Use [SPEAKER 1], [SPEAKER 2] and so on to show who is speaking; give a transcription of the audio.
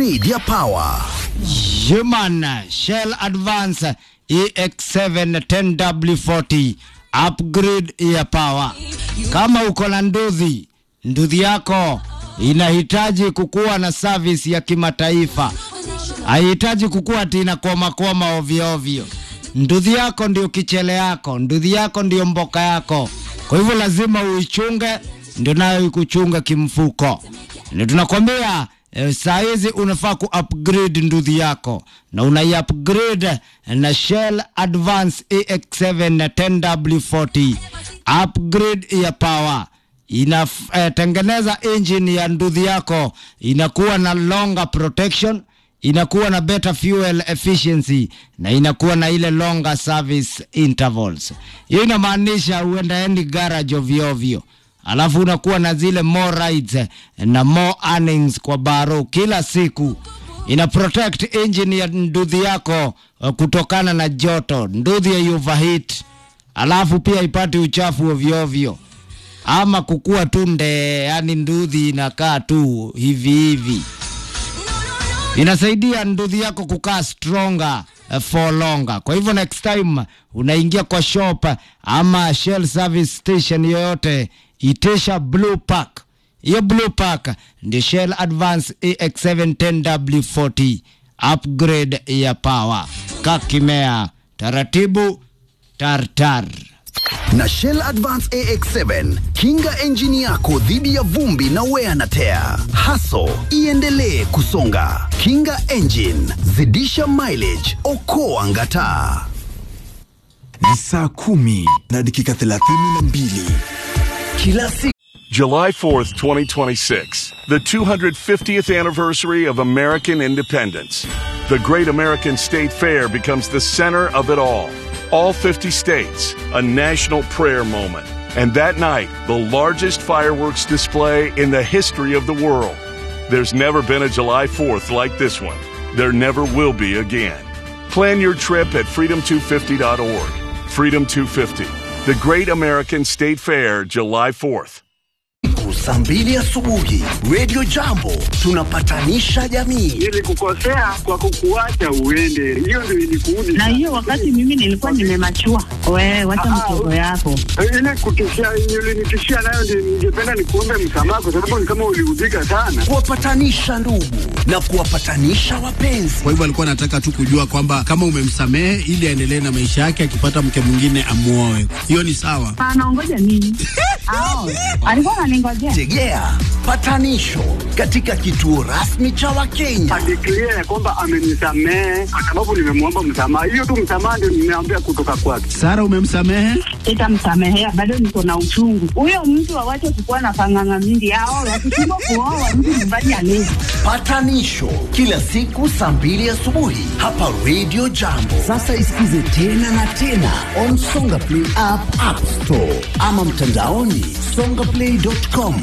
[SPEAKER 1] Media Power.
[SPEAKER 2] Human Shell Advance EX7 10W40 upgrade ya power. Kama uko na nduthi, nduthi yako inahitaji kukuwa na service ya kimataifa, haihitaji kukuwa ati inakwamakwama ovyo ovyo. Nduthi yako ndio kichele yako, nduthi yako ndio mboka yako, kwa hivyo lazima uichunge, ndio nayo ikuchunga kimfuko. Ndio tunakwambia eh, saa hizi unafaa ku upgrade nduthi yako na unai upgrade na Shell Advance EX7 10W40 upgrade ya power inatengeneza engine ya nduthi yako inakuwa na longer protection inakuwa na better fuel efficiency na inakuwa na ile longer service intervals. Hiyo inamaanisha uendaendi garage ovyo ovyo, alafu unakuwa na zile more rides na more earnings kwa baro kila siku. Ina protect engine ya nduthi yako uh, kutokana na joto, nduthi ya overheat, alafu pia ipate uchafu ovyo ovyo ama kukua tu nde, yani nduthi inakaa tu hivi hivi inasaidia nduthi yako kukaa stronger uh, for longer. Kwa hivyo next time unaingia kwa shop ama Shell service station yoyote, itisha blue pack. Hiyo blue pack ndio Shell Advance EX7 10W40 upgrade ya power. Kakimea taratibu tartar.
[SPEAKER 1] Na Shell Advance AX7 kinga engine yako dhidi ya vumbi na wear na tear. Haso iendelee kusonga. Kinga engine, zidisha mileage, okoa ngataa.
[SPEAKER 3] Ni saa kumi na dakika thelathini na mbili.
[SPEAKER 1] Kila siku
[SPEAKER 4] July 4th, 2026, the 250th anniversary of American independence. The Great American State Fair becomes the center of it all. All 50 states, a national prayer moment. And that night, the largest fireworks display in the history of the world. There's never been a July 4th like this one. There never will be again. Plan your trip at freedom250.org. Freedom 250, the Great American State Fair, July 4th.
[SPEAKER 1] saa mbili asubuhi Radio Jambo tunapatanisha jamii.
[SPEAKER 5] Nilikukosea kwa kukuacha uende, hiyo ndio ilikuudi.
[SPEAKER 6] na hiyo wakati mimi nilikuwa nimemachua. Wewe wacha mchezo yako.
[SPEAKER 5] ile kutishia ulinitishia nayo, ndio ningependa nikuombe msamaha, kwa sababu ni kama uliudhika sana.
[SPEAKER 1] Kuwapatanisha ndugu na kuwapatanisha wapenzi.
[SPEAKER 7] Kwa hivyo alikuwa anataka tu kujua kwamba kama umemsamehe ili aendelee na maisha yake, akipata mke mwingine amuoe. Hiyo ni sawa.
[SPEAKER 6] Anaongoja nini? Ao, alikuwa ananingojea.
[SPEAKER 1] Tegea patanisho katika kituo rasmi cha Wakenya.
[SPEAKER 5] Adeklia ya kwamba amenisamehe kwa sababu nimemwomba msamaha. Hiyo tu msamaha ndio nimeambia kutoka kwake.
[SPEAKER 7] Sara, umemsamehe?
[SPEAKER 6] Sitamsamehea, bado niko na uchungu. Huyo mtu awache kukuwa na panganga mingi. Ao, wakishindwa kuoa mtu nyumbani alezi.
[SPEAKER 1] Patanisho kila siku saa mbili asubuhi hapa Radio Jambo. Sasa isikize tena na tena on Songa Play app, App Store ama mtandaoni songaplay.com.